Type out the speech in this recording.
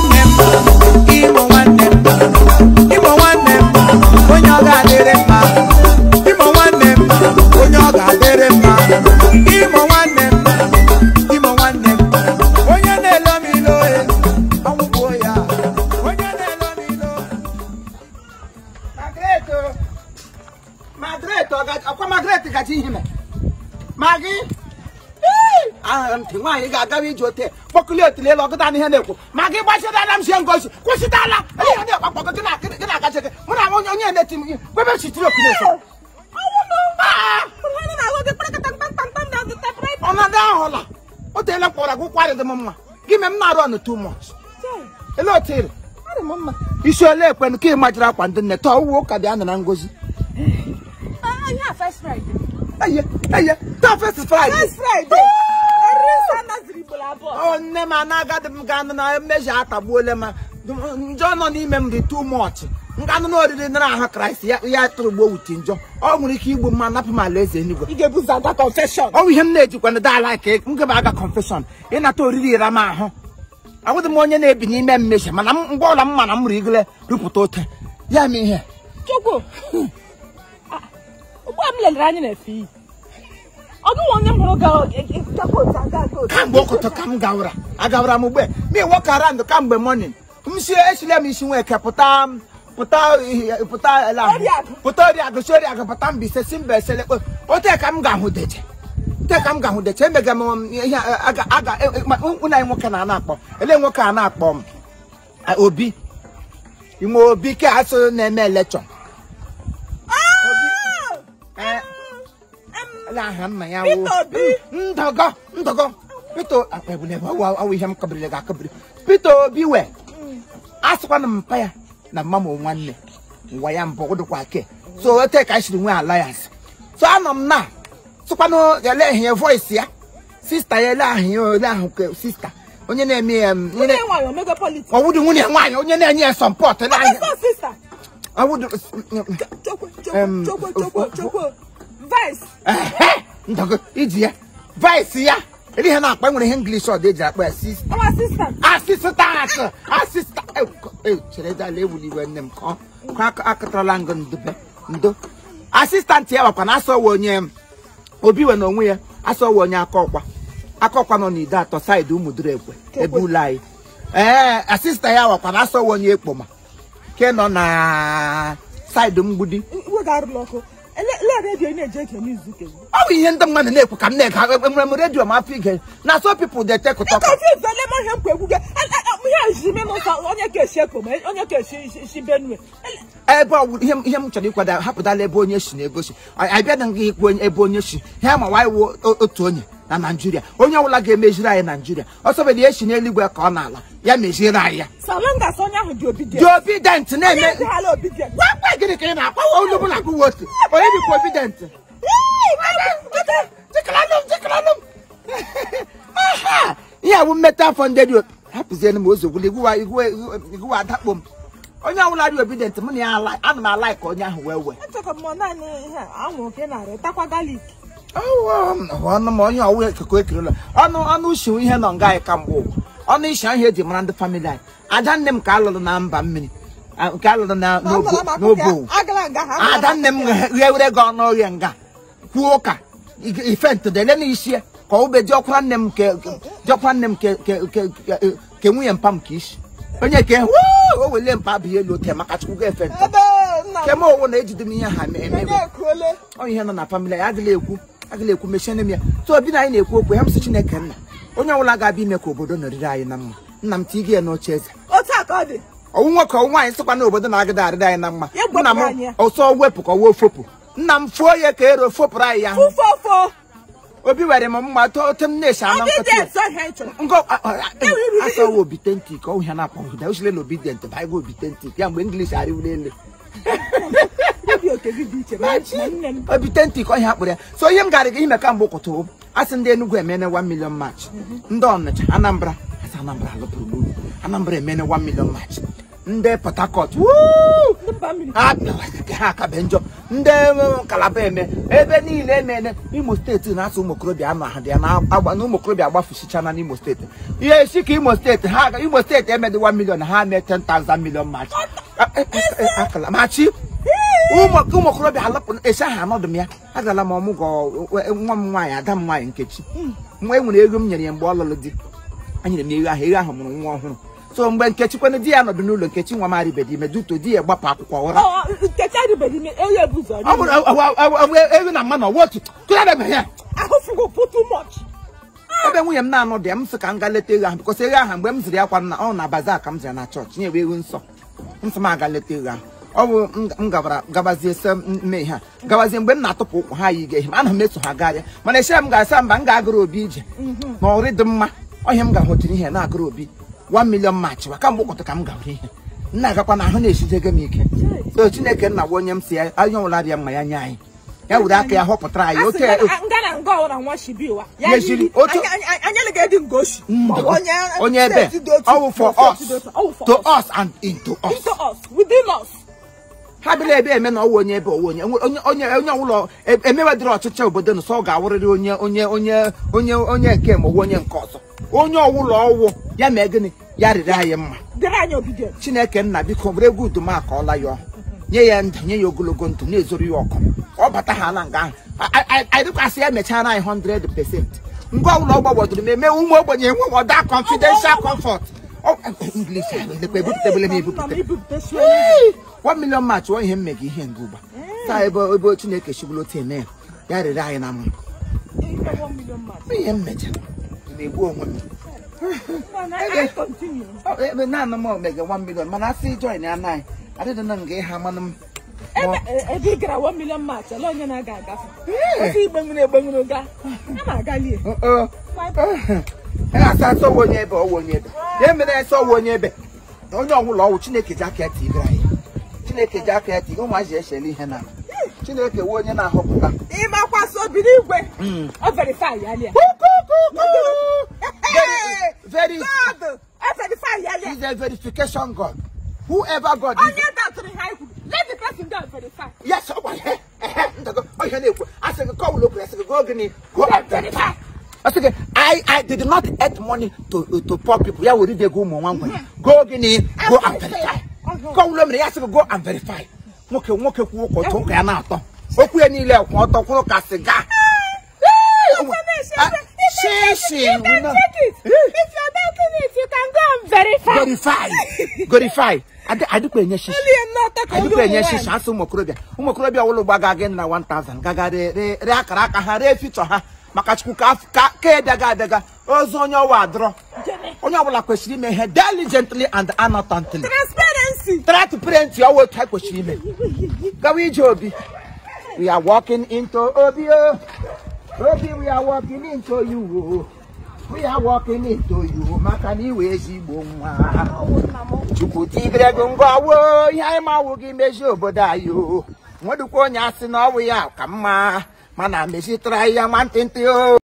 nwanne m imo nwanne m imo nwanne m onye ọ ga-adịrị mma imo nwanne m onye ọ ga-adịrị mma imo nwanne m imo nwanne m onye na-elo m ilo e ọgwụgwọ ya onye na-elo m ilo Margaret o. Margaret ọ ga- ọkwa Margaret gaji ihe mee magi ahụrụ m ntị nwaanyị ga-agawa ije ote kpọkụli otili elu ọgụta n'ihe na-ekwu ma gị gbachidala m sie ngozi kwụsịtala ihe na akpakpọ gị na gị na-agachi gị mụ na onye onye na-eti m ihe kwebe chitiri okiri eso ọnọdụ ahụla o teela kpọrọ gị ụkwarị dị m mma gị me m na-arụ ọnụ too much ele otu iri isi ole ekwenụ ka ị majiri akwa ndị nne tọọ uwe ụka dị anọ na ngozi eye eye taa fest fraịde ọ nne m anagadị m ga anụ na mmejọ atagbuole ma njọ nọ n'ime m dị too much nga anụ na oriri nara ahụ kraịst ya ya tụrụ gbuo wuti njọ ọ nwere ike igbu mma napụ m ala eze eluigwe ị ga-ebuza aga confession ọ bụ ihe m na-ejikwana dala ka m gaba aga confession ịnata oriri ira m ahụ abụghị m onye na-ebi n'ime mmejọ mana m- mgbe ọla m mana m rigole rụpụta ote ya mee ihe chukwu Ah, ugbu a m lelere anya na-efe iyi ọ gịnwa onye m hụrụ ga otu aga aga otu kamgbe ọkụtọ ka m gawara agawara m ugbe mi wọk arand kamgbe mọnin m si esile m isi nweke pụta pụta ihe- pụta ele ahụ. Oriakụ. pụta oriakụ si oriakụ pụta mbise si mba esele kpe ote ka m ga-ahụ deje ote ka m ga-ahụ deje emega m ihe aga aga ụna anyị nwoke na na-akpọ ele nwoke a na-akpọ m a, obi inwe obi ke asụ na-eme elekchọn Eh, ele aha nna ya wụ Peter Obi. ndọgọ ndọgọ Peter akpabule awụ ihe m kabirila ga akabiri Peter Obi we asịkwana m mpa ya na mma m nwanne ngwa ya mbụ dịkwa ke so ote ka anyị siri nwee alliance so anọ m na sịkwanụ ele ihe voice ya sista ya ele ahụ ya ele ahụ ke sista onye na-eme ya m, onye onye- nwanyị omego politiks ọwụdị nwunye nwaanyị onye na-enye ya sọmpọt ele ahụ ọsọ sista ọwụdị chokwe Em, chokwe of- chokwe of- chokwe vice ehe ndọgọ iji ya vice ya ele ihe na-akpa nwere ihe English ọ dị eji akpa ya sista ọnwa sista asịsịtat asịsịta chere dala ewuli iwe nne m ka ọ- ka ak- akụtarala ngụ ndube ndo asịstantị ya wakwa na asọwa onye obi we na onwe ya asọwa onye aka ọkwa aka ọkwa nọ n'ide atọ saịdị ụmụdịrị ekwe ebe ụlọ anyị ee asịsta ya wakwa na asọwa onye ekpoma ke nọ na saịdị mgbidi iwe ga-arụla ọkụ ele redio ị na-eje ege n'izu ke ọ bụ ihe ndị mmadụ na-ekwu ka m na-ege enwere m redio m afọ ige na so pipụl de tek tọk confuse ele m ihe mkpa egwu gị ihe ejiri me n'ụzọ onye ka esi ekpo ma onye ka esi isi benue Ele- ebe ọ bụ ihe ihe m chọrọ ịkwado hapụtala ebe onye si na-egosi abịada gị ikwu onye- ebe onye si ha ma nwaanyị wụ o- otu onye na naijiria onye ọbụla ga-emeziri anyị naijiria ọsọbedi esi n'eluigwe ka ọ na-ala ya meziere anyị ya salangas onye ahụ dị dị obidient obident na-eme onye dịhala obidient gwakwa gịnị ka ị na-akpawa olu bụ na akụwa otu onye dịkwa obident jikalanụ m jikalanụ m Aha! ihe a bụ mmeta afọ ndị dị hapụzienụ m ozogbuli igwuwa adakpo m onye ọbụla dị obident m na ya ala- ana m ala ka onye ahụ wee wee echekwa m naanị ihe anwụrụ ka ị na-arị takwa galik ọnụ m onye ọwụ ekeko ekirila ọnụ ọnụ ushi ihe nọ nga anyị kamgbe ụwa ọnụ isi ahụ eji mara ndị famili anyị ada nne m ka alụrụ na mba mmiri a- nke alụrụ na n'obo n'obo owu. agala nga ha ada nne m ghewere gị ọnụ orie nga kwuo ụka ig- ife ntụdele n'isi ya ka ọ ube diọkwa nne m ke diọkwa nne m ke ke ke ke- ke nwunye mpa m ka isi onye ke wuu, o wele mpa abụghị elu oke maka chukwu ga efe ntọ ebe nna ke m owu na ejide m ihe ha eme eme onye ekuole ọ ihe nọ na famili anyị agala ekwu agala ekwu mechiene m ya so obi na anyị na-ekwu okwu ya m sị chineke nna onye ọbụla ga-abịa ime ka obodo nọrịrị anyị na mma nna m tige ya n'oche eze otu a ka ọ dị ọnwụ nwoke ọnwụ nwaanyị sịkwa na obodo na-agịda arịrị anyị na mma Ya gwepụ nna m anyị ya. ọsọ wepụ ka ọ wee fopụ nna m fuo ya ka ero fopụrụ anyị ya fụfọfọ obi were m mma to ote m na-esi anọ nkịtị ya obidient ọhịa ị chọrọ ngo asọwa obitenti ka ọ ihe na-akpọ ụda osile na obidient baịgo obitenti ya mgbe ingilish arịwụla elu obi oke gị dị iche ma ma nne m obitenti ka ọ ihe akpụrụ ya so ihe m gara gị ime kamgbe ụkụtụ a sị ndị Enugu emene 1 million march ndị Ọnịcha Anambra asị Anambra alụpụrụ gburu Anambra emene 1 million march ndị port harcourt wuu! ndị mba mmiri ha ha kabe njọ ndị um, kalaba eme ebe niile emene imo steeti na-asụ ụmụ okorobịa anọ ha dị ya na-agba na ụmụ okorobịa agbafusichana n'imo steeti ihe esi ka imo steeti ha aga- imo steeti emedi 1 million ha mee 10,000 million match akala machi ụmụ ụmụ okorobịa alapụ esi aha anọdụ m ya agala m ọmụgwọ nwa m nwaanyị ada m nwaanyị nkechi nwa enwere ego m nyere ya mgbe ọ lụrụ di anyere m ya ego ahụ ego ahụ mụrụ nwa ọhụrụ so mgbe nkechi kwene di ya nọdụ n'ụlọ nkechi nwa m arịbeghị ime duto di ya gbapụ akwụkwọ ụra Ọ, nkechi adịbeghị ime onye bụ ụzọ ọ bụrụ ewu na mmanụ ọwa otu tụnyere ya ahụfụgo put too much ebe nwunye m na-anọ dị ya m sị ka m gaa leta ego ahụ bịkọsị ego ahụ mgbe m ziri ya kwa na ọ na baza ka m ziri na chọọchị nye ego nsọ m sị m aga leta ego ahụ ọ bụ m- m gabara gabazie se mme ihe a gabazie mgbe m na-atụpụ ụkwụ ha yi ihe m ana m eso ha garịa mana echere m ga-asa mba m ga-agụrụ obi ije na ọrị dị mma ọhịa m ga-ahụtiri ihe na-agụrụ obi 1 million match wa kamgbe ụkọtụ ka m gawere ihe m na-agakwa na ahụ na-esizego m ike so chineke nna gwa onye m si ya onye ọbụla bịa mma ya nye anyị ya were aka ya họpụtara anyị oke nga na nga ọwụra nwa shibi ụwa Ya jiri otu- anya ga-edi nga oshi onye ebe ọwụ for us to us and into us into us within us ha bịara ebe eme na ọwụ onye ebe ọwụ onye onye onye onye ọwụlọ emewedịrị ọchịchị obodo nso ọ ga-awụrịrị onye onye onye onye onye nke ma ọ bụ onye nke ọzọ onye ọwụlọ ọwụ ya mee gịnị ya rịrị anyị mma dịrị anyị obedient chineke nna biko were egwu udum akọọla ya ọhụ nye ya ndụ nye ya ogologo ndụ na-ezoro ya ọkụ ọ bata ha na nga ahụ anyị dịkwasị ya mechara anyị 100 pesent ngwa ụlọ ọ gbagwodoro m eme ụmụ ogbenye enwe ọda confidential comfort Ọ- English ahụ elekwa ebupụtabele m ebupụta na m ibupụtasị Ee, 1 million match ọ ihe mmega ihe nga ụgba taa ebe ebe chineke chigburu otu eme ya ya rere anyị na mma ihe mmeja na-egbu onwe m Ọ, ebe naanị m omega 1 million mana asị join ya naanị adịdị na nga ịha manụ m ebe ị gara 1 million match ole onye na-aga agafe otu igbe nwere egbe nwere ga a na-agalie asa asọ ọwụ onye ebe ọwụ onye ebe ya mere ese ọwụ onye ebe onye ọbụla ọwụ chineke ji aka ya tigara anyị chineke ji aka ya tiga ụmụazị echele ihe na chineke wee onye na-ahọpụta ịmakwasị obi n'igwe ọ verify ya lia very God ọ verify ya lia is a verification god whoever god is onye datụrụ ihe anyị kwuru let the person go and verify yes ọ gwara ya ehe ndago ọ ihe na-ekwu asị gị kọwụlụ okwu asị gị go gịnị go and verify asị gị i i did not earn money to to poor people ya were ego ụmụ nwa ngwa go gịnị go and verify kọwụlụ mere ya asị gị go and verify nwoke nwoke kwuo ụka otu ụka ya na-atọ okwu ya niile kwụ ọtọ kwụrụ ka sịga shishi You can check it. If you're doubting it, you can go and verify. verify verify adịkwa enye shishi Only a not a adịkwa enye shishi asị ụmụ okorobịa ụmụ okorobịa ọwụlụ gbaga gị na 1000 gaga ree ree ree akara aka ha ree fichọ ha maka chukwu ka af- ka ka edaga adaga ozu onye ọwa adọrọ onye ọbụla kwesịrị ime ihe diligently and anatantly Transparency. try to print ọwa otu ha kwesịrị ime gawa ije obi we are walking into obi o obi we are walking into you o we are walking into you maka na iwe ezigbo nwa chukwu tibere gị ngwa wo ihe anyị mawụ gị mezi obodo anyị o nwedịkwa onye asị na ọwụ ya ka mma mana mezitara ya nwantịntị o